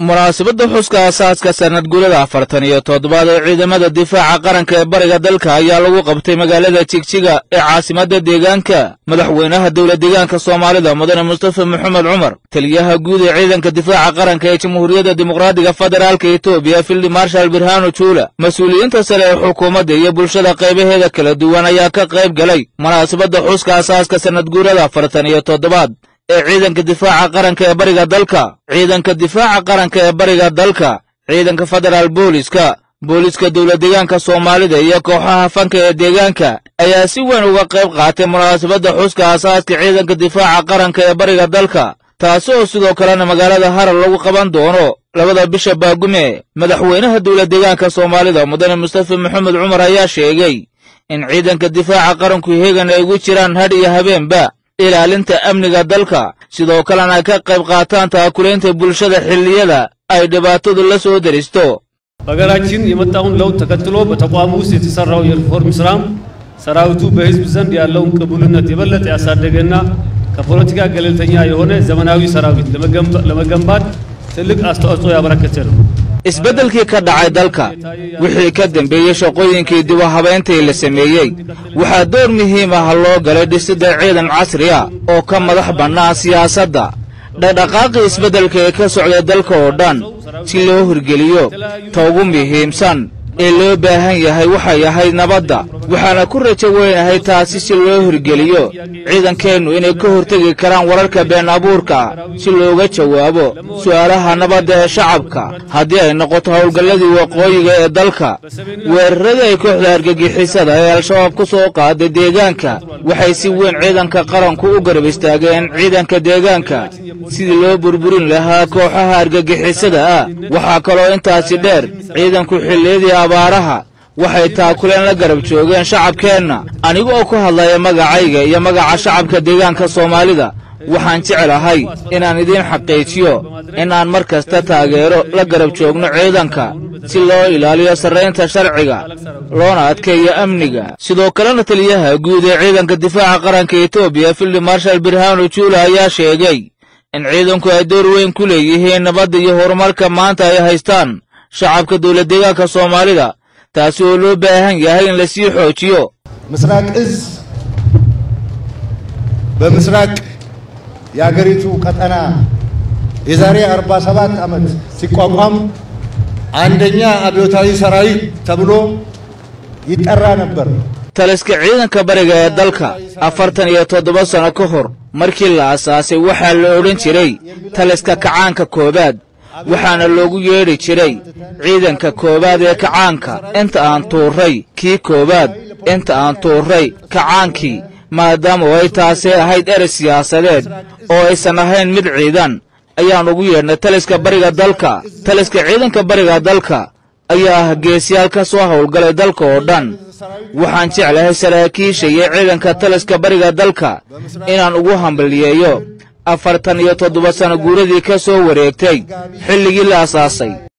munaasabadda xuska aasaaska sanad guurada afartan iyo toddobaad ee ciidamada difaaca qaranka ee bariga dalka ayaa lagu qabtay magaalada jigjiga ee caasimadda deegaanka madaxweynaha dowla deegaanka soomaalida mudane mustafa maxamed cumar taliyaha guud ee ciidanka difaaca qaranka ee jamhuuriyadda dimuqraadiga federaalka etoobiya fildi marshal birhano juula mas-uuliyiinta sare ee xukuumadda iyo bulshada qaybaheeda kala duwan ayaa ka qayb galay munaasabadda xuska aasaaska sanad guurada afartan iyo toddobaad ee ciidanka difaaca qaranka ee bariga dalka ciidanka difaaca qaranka ee bariga dalka ciidanka federaal booliska booliska dowla deegaanka soomaalida iyo kooxaha fanka ee deegaanka ayaa si weyn uga qayb qaatay munaasabadda xuska aasaaska ciidanka difaaca qaranka ee bariga dalka taasi oo sidoo kalena magaalada harar lagu qaban doono labada bisha baagume madaxweynaha dowla deegaanka soomaalida mudane mustafa maxamed cumar ayaa sheegay in ciidanka difaaca qaranku heegan ay ugu jiraan hadh iyo habeenba ilaalinta amniga dalka sidoo kalena ay ka qayb qaataan taakulaynta bulshada xilliyada ay dhibaatadu la soo deristo በሀገራችን የመጣውን ለውጥ ተከትሎ በተቋሙ ውስጥ የተሰራው የሪፎርም ስራም ሰራዊቱ በሕዝብ ዘንድ ያለውን ቅቡልነት የበለጠ ያሳደገና ከፖለቲካ ገለልተኛ የሆነ ዘመናዊ ሰራዊት ለመገንባት ትልቅ አስተዋጽኦ ያበረከተ ነው። isbeddelkii ka dhacay dalka wixii ka dembeeyey shaqooyinkii dib u habayntii la sameeyey waxaa door muhiim ah loo galay dhisidda ciidan casri ah oo ka madax bannaan siyaasadda dhaqdhaqaaqii isbeddelka ee ka socday dalka oo dhan si loo hirgeliyo ta ugu muhiimsan ee loo baahan yahay waxay ahayd nabadda waxaana ku rajo weynahay taasi si loo hirgeliyo ciidankeennu inay ka hortegi karaan wararka been abuurka ah si looga jawaabo su'aalaha nabadda ee shacabka haddii ay noqoto howlgalladii waqooyiga ee dalka weeraradii ay kooxda argagixisada ee al-shabaab ku soo qaaday deegaanka waxay si weyn ciidanka qaranku u garab istaageen ciidanka deegaanka sidii loo burburin lahaa kooxaha argagixisada ah waxaa kaloo intaasi dheer ciidanku xilliyadii abaaraha waxay taakuleen la garab joogeen shacabkeenna aniga oo ku hadlaya magacayga iyo magaca shacabka deegaanka soomaalida waxaan jeclahay inaan idiin xaqiijiyo inaan mar kasta taageero la garab joogno ciidanka si loo ilaaliyo sarraynta sharciga loona adkeeyo amniga sidoo kalena taliyaha guud ee ciidanka difaaca qaranka etoobiya fildi marshal birhano juula ayaa sheegay in ciidanku ay door weyn ku leeyihiin nabadda iyo horumarka maanta ay haystaan shacabka dowla deegaanka soomaalida taasi oo loo baahan yahay in lasii xoojiyo ምስራቅ እዝ በምስራቅ የአገሪቱ ቀጠና የዛሬ 47 ዓመት ሲቋቋም አንደኛ አብዮታዊ ሰራዊት ተብሎ ይጠራ ነበር። taliska ciidanka bariga ee dalka afartan iyo toddoba sano ka hor markii la asaasay waxaa la odhan jiray taliska kacaanka koowaad waxaana loogu yeedhi jiray ciidanka koowaad ee kacaanka inta aan tuurray kii koowaad inta aan tuurray kacaankii maadaama ay taasi ahayd erey siyaasadeed oo aysan ahayn mid ciidan ayaan ugu yeedhnay taliska bariga dalka taliska ciidanka bariga dalka ayaa ah geesiyaal ka soo howlgalay dalka oo dhan waxaan jeclahay saraakiisha iyo ciidanka taliska bariga dalka inaan ugu hambalyeeyo afartan iyo toddoba sano guuradii ka soo wareegtay xilligii la asaasay